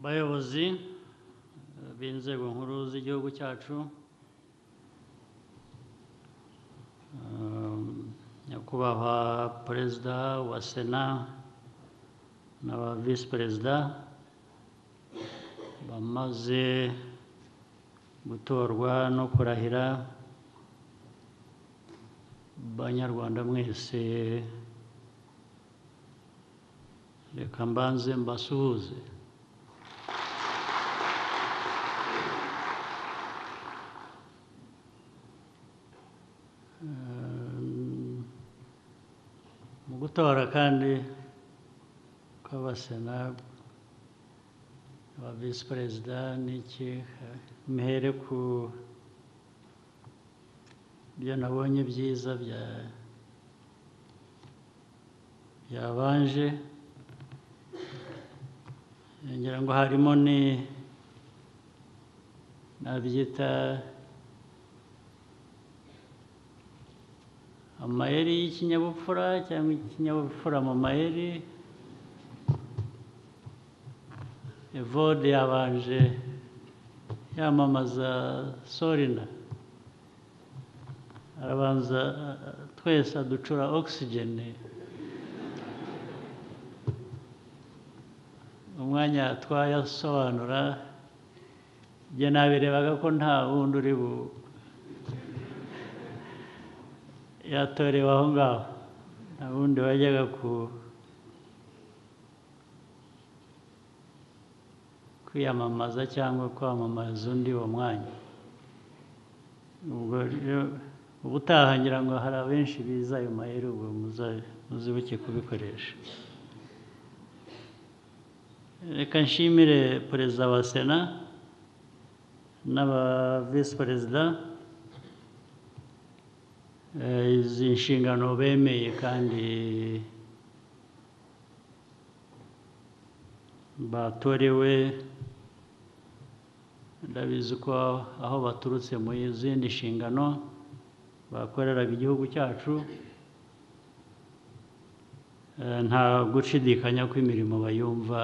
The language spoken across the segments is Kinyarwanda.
bayobozi eh, b'inzego nkuru z'igihugu cyacu um, nyakubahwa perezida wa sena n'aba visi perezida bamaze gutorwa no kurahira banyarwanda mwese reka mbanze mbasuhuze Ehm, mu gutora kandi kw'abasena ba visi perezida n'iki eh, muhere ku byo nabonye byiza bya byabanje ngira ngo harimo ni nabyita amayeri y'ikinyabupfura cyangwa ikinyabupfura mu mayeri evode yabanje yamamaza sorina arabanza a- a- twese aducura ogisijeni umwanya twayasobanura njye nabirebaga ko nta wundi uri bu yatorewe aho ngaho nta wundi wajyaga ku kwiyamamaza cyangwa kwamamaza undi uwo mwanya ubwo rero ubutaha ngira ngo hari abenshi biza ayo mahera ubwo muza- muzibuke kubikoresha reka nshimire perezida wa sena n'aba visi perezida eh, izi nshingano bemeye kandi batorewe ndabizi ko aho baturutse mu zindi nshingano bakoreraga igihugu cyacu Eh, nta gushidikanya ko imirimo bayumva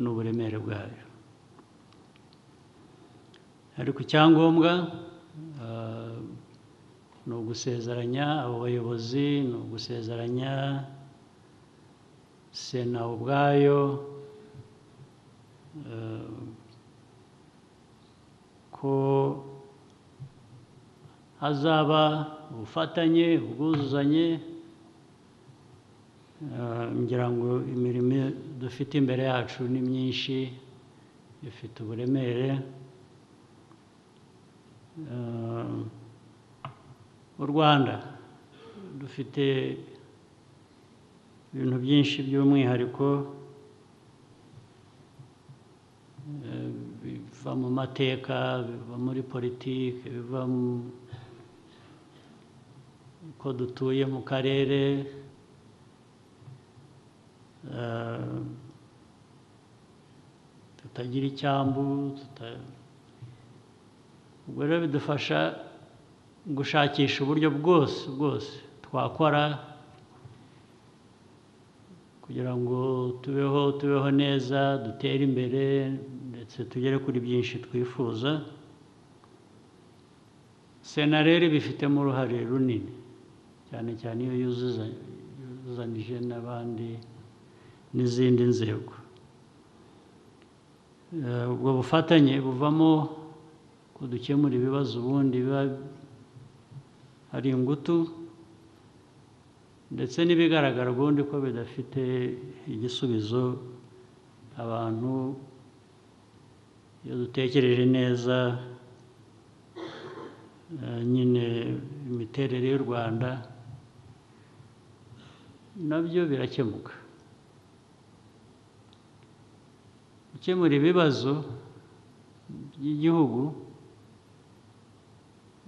n'uburemere bwayo ariko icyangombwa eh, ni ugusezeranya abo bayobozi ni ugusezeranya sena ubwayo eh, ko hazaba ubufatanye ubwuzuzanye Eh, ngira ngo imirimo dufite imbere yacu ni myinshi ifite uburemere Eh, u rwanda dufite ibintu byinshi by'umwihariko eh, biva mu mateka biva muri politiki biva mu ko dutuye mu karere eh, tutagira icyambu tuta- ubwo rero bidufasha gushakisha uburyo bwose bwose twakora kugira ngo tubeho tubeho neza dutere imbere ndetse tugere kuri byinshi twifuza sena rero ibifitemo uruhare runini cyane cyane iyo yuzuza- yuzuzanije n'abandi n'izindi nzego Eh, ubwo bufatanye buvamo ko dukemura ibibazo ubundi biba hari ingutu ndetse n'ibigaragara ubundi ko bidafite igisubizo abantu iyo dutekereje neza eh, nyine imiterere y'u rwanda nabyo birakemuka gukemura ibibazo by'igihugu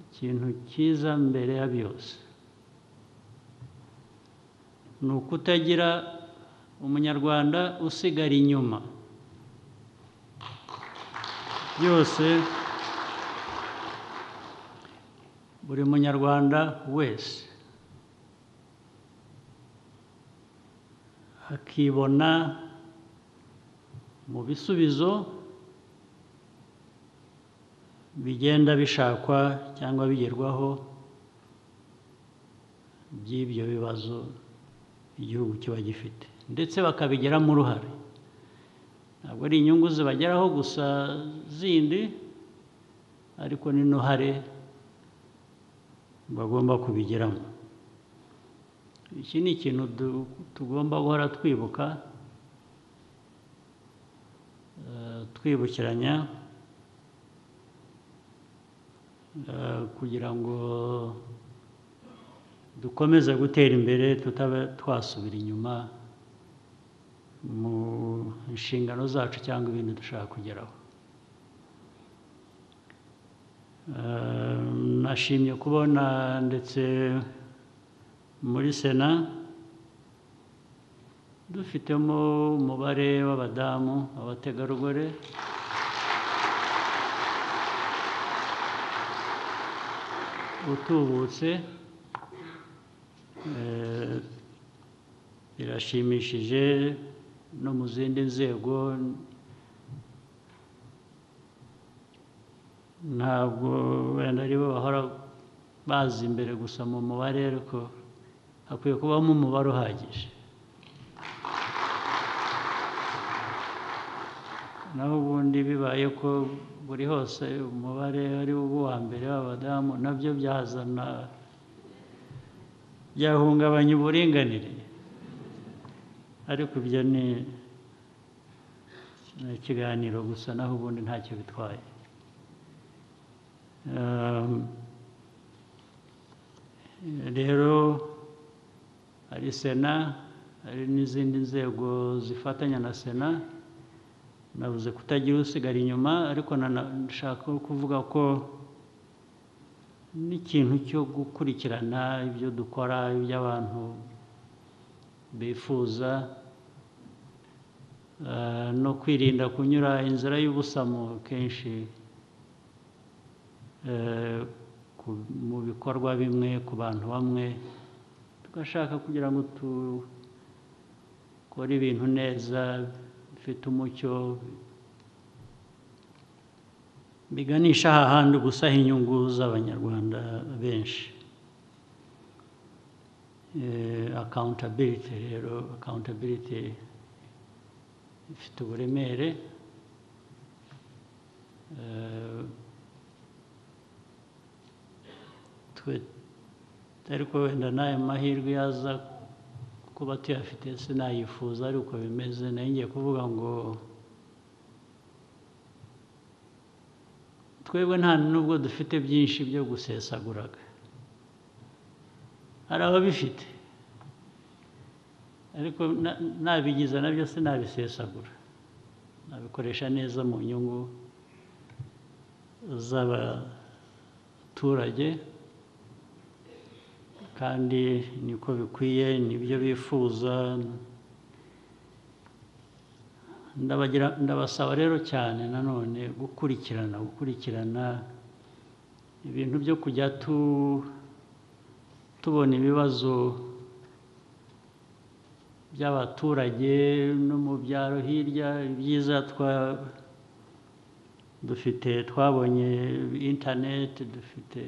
ikintu cyiza mbere ya byose ni ukutagira umunyarwanda usigara inyuma byose buri munyarwanda wese akibona mu bisubizo bigenda bishakwa cyangwa bigerwaho by'ibyo bibazo igihugu kiba gifite ndetse bakabigiramo uruhare ntabwo ari inyungu zibageraho gusa zindi ariko n'intuhare bagomba kubigiramo iki ni ikintu du- tugomba guhora twibuka eh, twibukiranya eh, kugira ngo dukomeze gutera imbere tutaba twasubira inyuma mu nshingano zacu cyangwa ibindi dushaka kugeraho Eh, nashimye kubona ndetse muri sena dufitemo umubare w'abadamu abategarugori utubutse Eh, birashimishije no mu zindi nzego ntabwo wenda aribo bahora baza imbere gusa mu mubare ariko hakwiye kubamo umubare uhagije naho ubundi bibaye ko buri hose umubare ari wo uwa mbere w'abadamu nabyo byazana byahungabanya uburinganire ariko ibyo ni ni ikiganiro gusa naho ubundi ntacyo bitwaye Um, rero hari sena hari n'izindi nzego zifatanya na sena nabuze kutagira usigara inyuma ariko nana- nshaka kuvuga ko n'ikintu cyo gukurikirana ibyo dukora ibyo abantu bifuza eh, no kwirinda kunyura inzira y'ubusamo kenshi eh, ku- mu bikorwa bimwe ku bantu bamwe tugashaka kugira ngo dukore ibintu neza bifite umucyo biganisha hahandi gusaha inyungu z'abanyarwanda benshi Eh, accountability rero accountability ifite uburemere Eh, twe ariko wenda n'ayo mahirwe yaza kuba tuyafite sinayifuza ari uko bimeze nayo ngiye kuvuga ngo twebwe nta nubwo dufite byinshi byo gusesaguraga hari ababifite ariko na- nabigize nabyo sinabisesagura nabikoresha neza mu nyungu z'abaturage kandi niko bikwiye nibyo bifuza ndabagira ndabasaba rero cyane nanone gukurikirana gukurikirana ibintu byo kujya tu tubona ibibazo by'abaturage no mu byaro hirya ibyiza twa dufite twabonye interineti dufite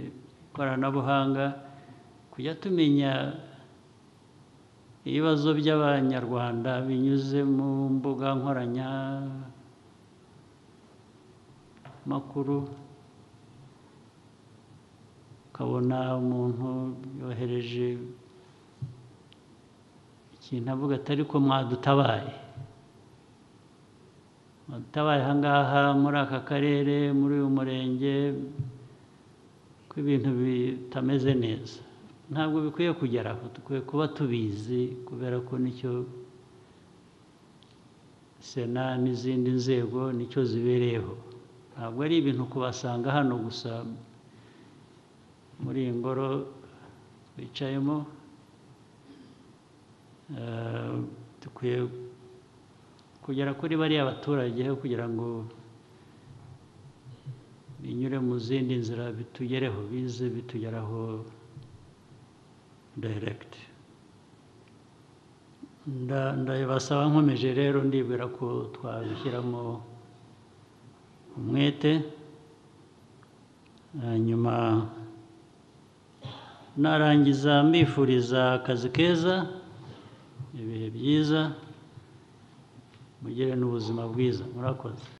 ikoranabuhanga kujya tumenya ibibazo by'abanyarwanda binyuze mu mbuga nkoranya makuru ukabona umuntu yohereje ikintu avuga ati ariko mwadutabaye mwadutabaye aha ngaha muri aka karere muri uyu murenge ko ibintu bitameze neza ntabwo bikwiye kugera aho dukwiye kuba tubizi kubera ko nicyo sena n'izindi nzego nicyo zibereyeho ntabwo ari ibintu kubasanga hano gusa muri iyi ngoro bicayemo Eh, dukwiye kugera kuri bariya baturage kugira ngo binyure mu zindi nzira bitugereho bize bitugeraho direct nda- ndabasaba nkomeje rero ndibwira ko twabishyiramo umwete hanyuma narangiza mbifuriza akazi keza ibihe byiza mugire n'ubuzima bwiza murakoze